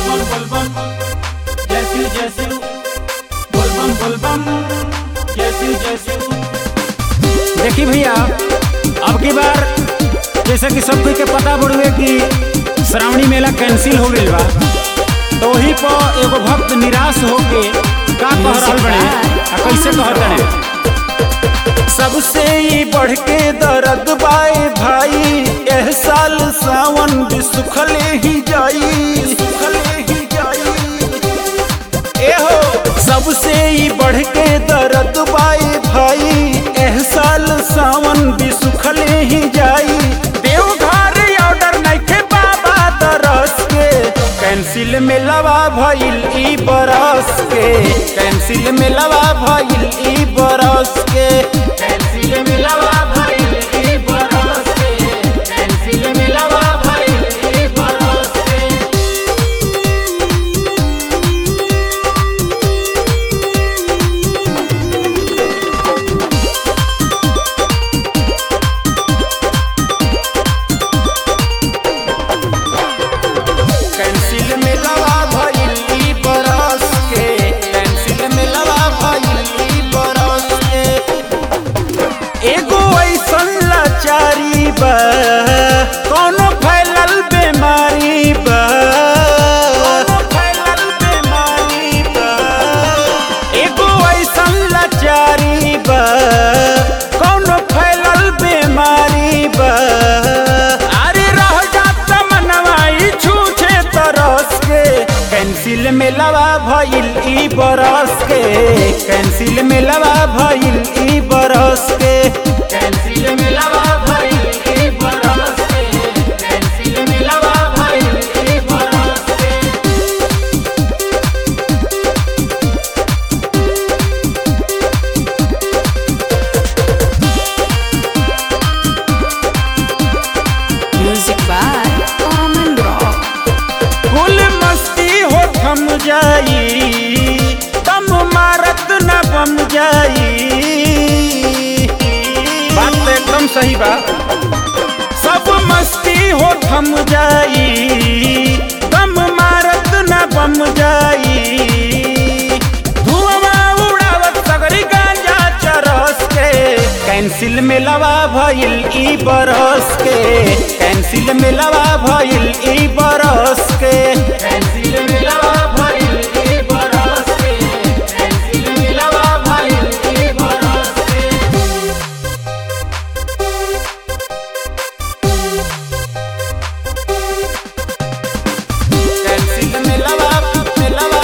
बोल बोल बम जय शिव जय शिव बोल बम बोल बम जय शिव जय शिव देखी भैया अब की बार जैसे कि सब कोई के पता बड़ुए कि श्रावणी मेला कैंसिल हो गईल बा तो वही पर एगो भक्त निराश होके का कह रहल बने आ कैसे कहत बने सबसे ही बढ़ के दर्द बाए भाई एह साल सावन भी सुखले ही जाई सुखले ही जाई ए हो सबसे ही बढ़ के दर्द बाए भाई एह साल सावन भी सुखले ही जाई देवघर ऑर्डर नइखे बाबा दरस के कैंसिल में लवा भइल ई बरस के कैंसिल में लवा भइल ई बरस के कैंसिल मिलवा भइल ई बरस के कैंसिल मिलवा भइल ई बरस के कैंसिल में लवा भइल ई बरस के कैंसिल में लवा भइल ई बरस के एगो ऐसन लाचारी बा कोनो फैलल बीमारी बा कोनो फैलल बीमारी बा एगो ऐसन लाचारी बा कोनो फैलल बीमारी बा अरे रह जात मनवाई छूछे तरस के कैंसिल में लवा भइल ई बरस के कैंसिल में लवा भइल ई बरस के कैंसिल मिलवा भइल ई बरस के कैंसिल मिलवा भइल ई बरस के Music by Oman Rock. फुल मस्ती हो थम जाई तम मारत न बम जाई बात तो एकदम सही बा सब मस्ती हो थम जाई दम मारत न बम जाई धुआं उड़ावत सगरी गांजा चरस के कैंसिल में लवा भइल ई बरस के कैंसिल में लवा भइल ई बरस के कैंसिल मिलवा भइल ई बरस के कैंसिल मिलवा भइल ई बरस के कैंसिल में लवा में लवा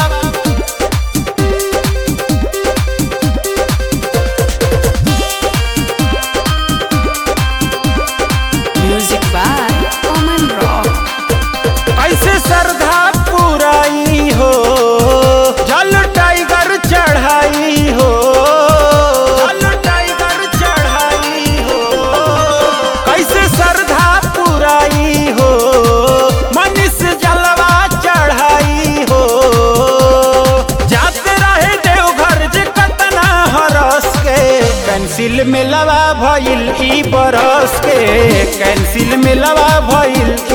Music by Oman Rock. ऐसे श्रद्धा पुराई हो जल टाइगर चढ़ाई हो जल टाइगर चढ़ाई हो कैसे श्रद्धा पुराई हो मनीष जलवा चढ़ाई हो जाते रहे देवघर जे कतना हरस के कैंसिल में लवा भइल ई बरस के कैंसिल में लवा भइल